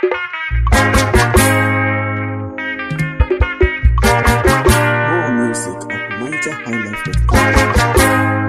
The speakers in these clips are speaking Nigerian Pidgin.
More music at NigerHighlife.com.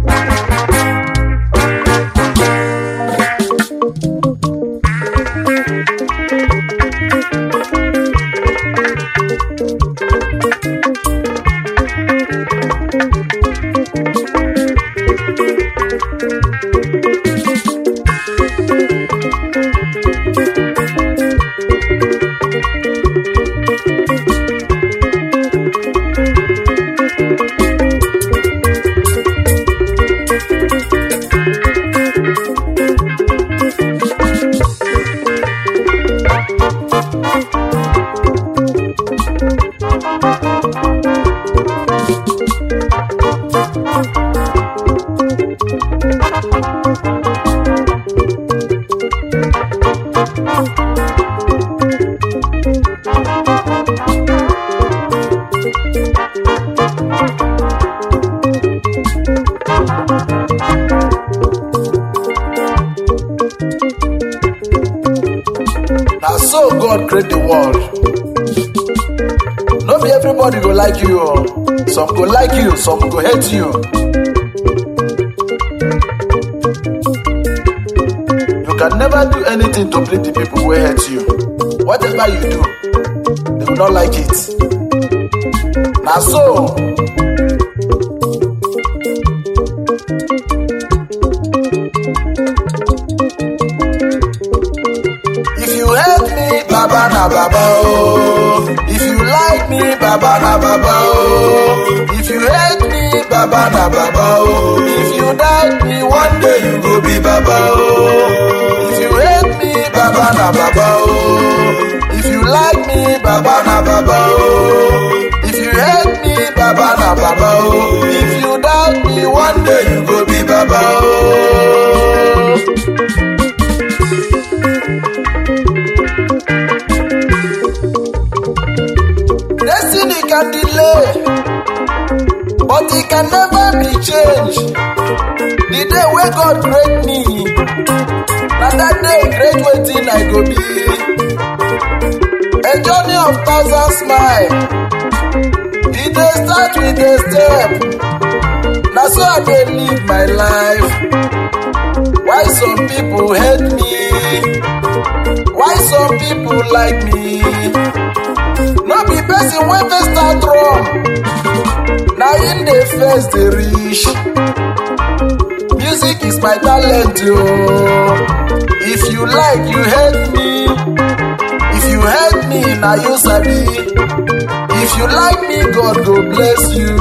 na so god create the world no be everybody go like you o some go like you some go hate you you can never do anything to please the people wey hate you whatever you do they will not like it na so If you hate me, Baba na Baba oh. If you like me, Baba na Baba oh. If you hate me, Baba na Baba oh. If you doubt me, one day you go be Baba oh. If you hate me, Baba na Baba oh. If you like me, Baba na Baba oh. If you hate me, Baba na Baba oh. If you doubt me, one day you go be Baba oh. Destiny can delay, but it can never be changed. The day wey God create me, na that day create wetin I go be. A journey of thousand smile, e dey start with a step. Na so I dey live my life. Why some people hate me? Why some people like me? no be person wey first start wrong na him dey first dey reach music is my talent o if you like you hate me if you hate me na you sabi if you like me god go bless you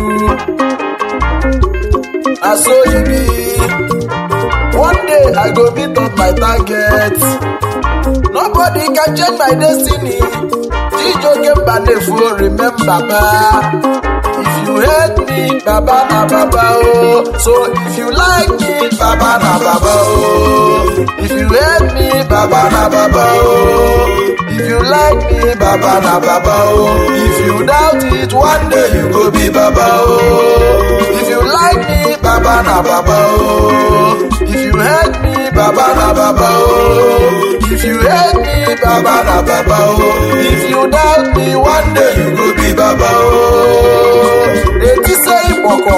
na so e be one day i go meet up my target nobody can change my destiny chijoke mbanefo remember ba if you hate me baba na baba oh so if you like me baba na baba oh if you hate me baba na baba oh if you like me baba na baba oh if you doubt it one day you go be baba oh if you like me baba na baba oh if you hate me baba na baba oh if you hate me baba na baba oh if you doubt me one day you go be baba oh eti se ipoko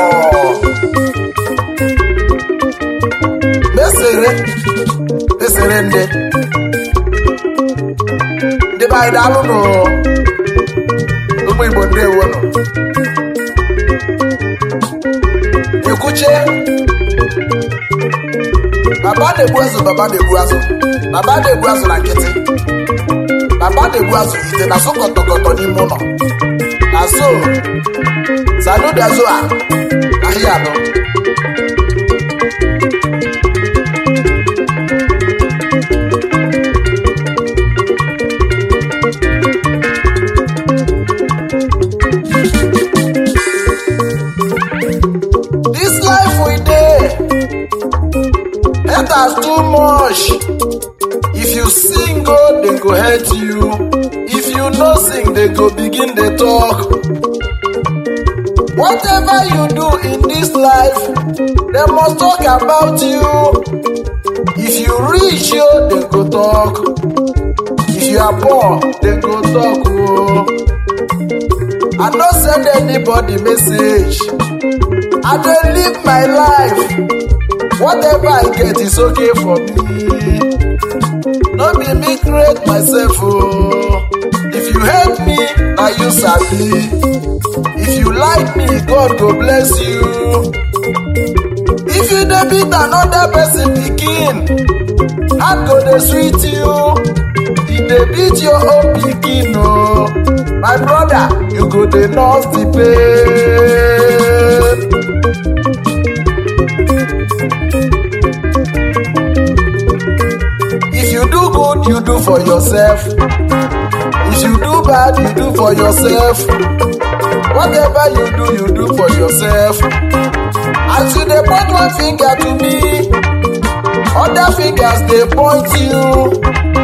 mesere mesere nde ndị be anyị daalụ nụ ụmụ igbo ndewo nụ ekwuche baba na-egbu azụ baba na-egbu azụ baba na-egbu azụ na nkịtị baba na-egbu azụ ite na sokọtọkọtọ n'ime ụlọ na so sanudazo a ahịa anọ this life we dey haters too much if you sing go dem go hate you if you no sing dem go begin dey talk whatever you do in this life dem must talk about you if you reach yo dem go talk if you are poor, they go talk. Oh. I no send anybody message. I dey live my life. Whatever I get is okay for me. No be me create myself. Oh. If you hate me, na you sabi. If you like me, God go bless you. If you dey beat another person pikin, heart go dey sweet you. E dey beat your own pikin o. My brother, you go dey nurse the pain. If you do good, you do for yourself. If you do bad, you do for yourself. Whatever you do, you do for yourself. As you dey point one finger to me, other fingers dey point you.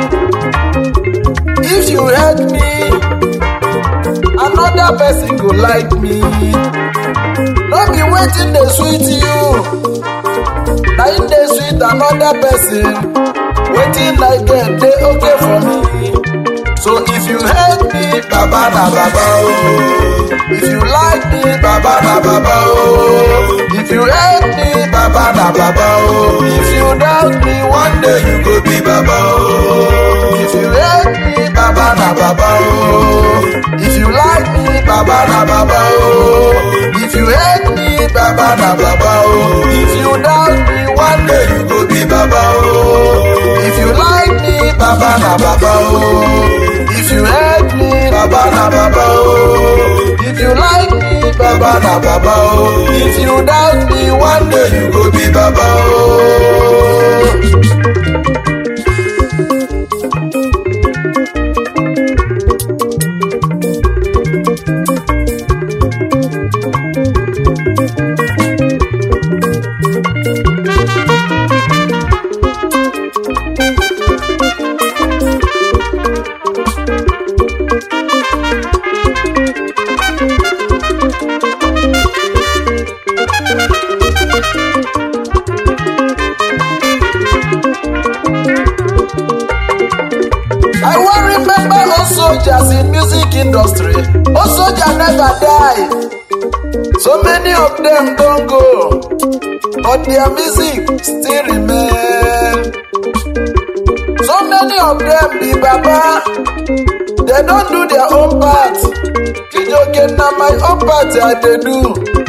If you hate me, another person go like me. No be wetin dey sweet you, na im dey sweet another person. Wetin I get dey okay for me. So if you hate me, baba na baba oh. If you like me, baba na baba oh. If you hate me, baba na baba oh. If you doubt me, one day you go be baba oh. If you hate me, baba na baba oh. If you like me, baba na baba oh. If you hate me, baba na baba oh. If you doubt me, one day you go be baba oh. If you like me, baba na baba oh. If you hate me, baba na baba oh. If you like me, baba na baba oh. If you doubt me, one day you go be baba oh. I wan remember old soldiers in music industry. Old soldier never die. So many of them don go, but their music still remain. So many of them be baba, they don do their own part. Chijoke na my own part I dey do.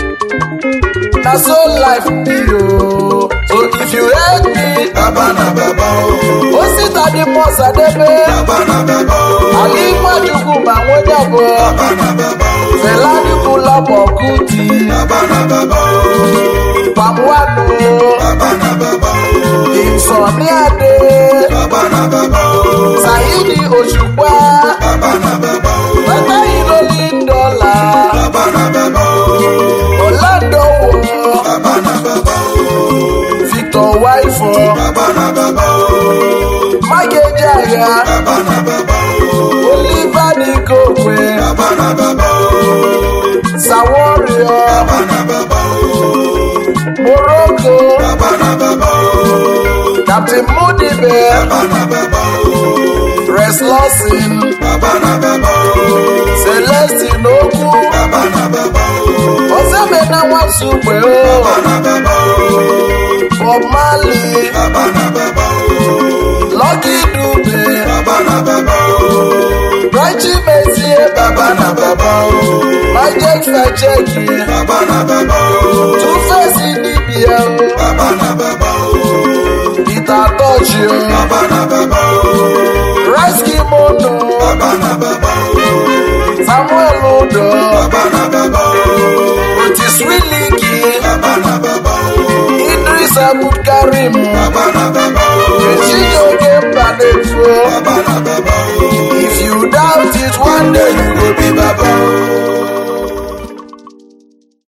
Na so life be o. So if you hate me, Baba na baba o. Osita di Mọsadebe, Baba na baba o. Ali Nwachukwu ma nwejabọ, Baba na baba o. Fela Anikulapo Kuti, Baba na baba o. Pamwanu, Baba na baba o. Ìsọ̀ní Adé, Baba na baba o. Saheedi Òṣùpá, Baba na baba o. Bàbá Ìlólí Dọ́là, Baba na baba o. Ọ̀làdọ̀wọ̀, Baba na baba o. Victor Waifọ, Baba na baba o. Mákejì Baba na baba o. Oliver Nigokwe, Baba na baba o. Saworio, Baba na baba o. Morocco, Baba na baba o. Captain Mudibe, Baba na baba o. Rex Lawson, Baba na baba o. Celestine Okwu, Baba na baba o. Osemena Nwasukwe Baba o, na baba o. Bob Marley, Baba na baba o. Lucky Dube, Baba na baba o. Raichi Mezie, Baba na baba o. Magic Facheki, Baba na baba o. Two-Face Idibia o, Baba na baba o. Peter Tochi o, Baba na baba o. Reski Mono, Baba na baba o. Samuel Udo, Baba na baba o. Otis Wiliki, Baba na baba o. Idris Abdulkarim, Baba na baba